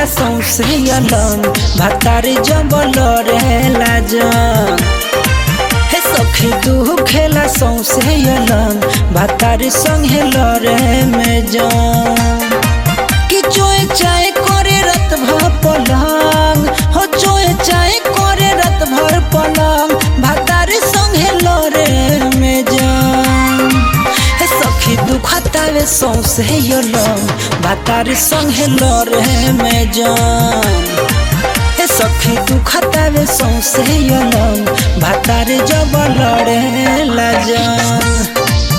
खेला सौसे अलंग भातारी जब लड़ेला जंग हे सखी दू खेला सौसे अलंग भातारी संगे लड़े में जंग कि चोए चाय करे रत भर पलंग हो चोए चाय करे रत भर पलंग भातारी संगे लड़े में जंग हे सखी दुखतावे सौसे अलंग भातारी संगे लड़े में जंग हे सखी दुखतावे सौसे अलंग भातारी जब लड़े ला जंग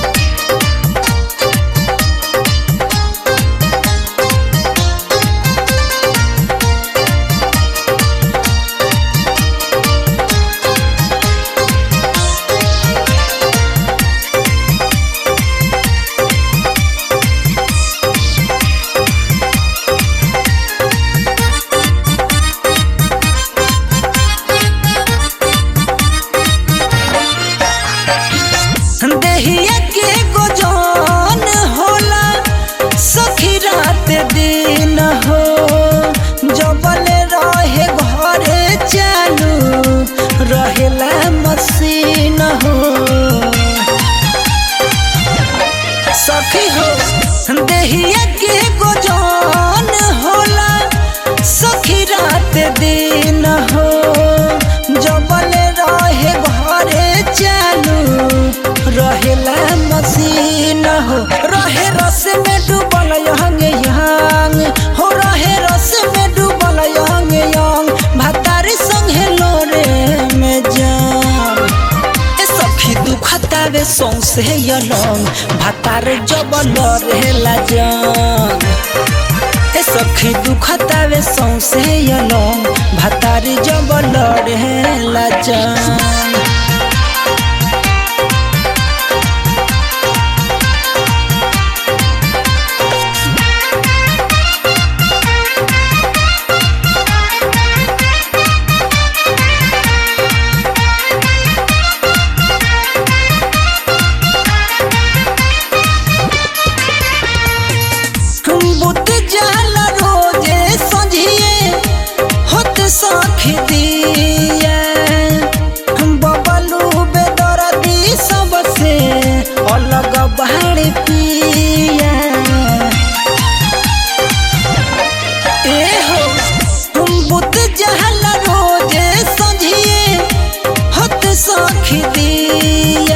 देहिया के गोजन होला सखी रात दिन हो जबल रहे घरे चालू रहेला मशीन हो सखी हो देहिया के गोजन होला सखी रात दिन हो जबल रहे घरे चालू रहेला मशीन हो रहे रस में डूबल यंग यंग हो रहे रस में डूबल यंग यंग भातारी संगे लोरे में जान ए सखी दुखतावे सौसे अलंग भातार जब लड़ेला जान ए सखी दुखतावे सौसे अलंग भातारी जब लड़ेला जान बुत जाल रोजे संझिए होत सखी दिया बबलू बेदरदी सबसे अलग बाहर पिया ए हो बुत जाल रोजे संझिए होत सखी दिया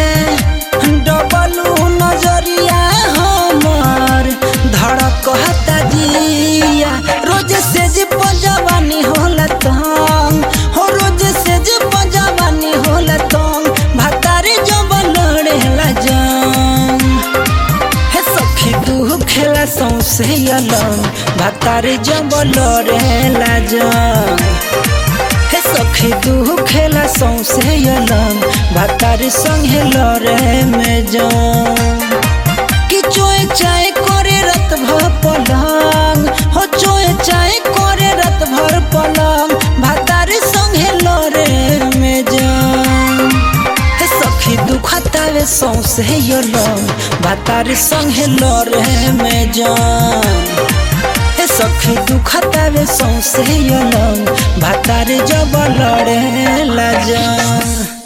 डबलू नजरिया हमर धड़कता जिया रोज से जे पंजवानी होला तंग हो रोज से जे पंजवानी होला तंग भातारी जब लड़ेला जंग हे सखी तू खेला सौसे अलंग भातारी जब लड़ेला जंग हे सखी तू खेला सौसे अलंग भातारी संगे लड़े में जंग कि चोए चाय करे रत भर पलंग हो चोए चाय करे रत भर पलंग भातारी संगे लड़े में जंग हे सखी दुखतावे सौसे अलंग भातारी संगे लड़े में जंग हे सखी दुखतावे सौसे अलंग भातारी जब लड़े ला जंग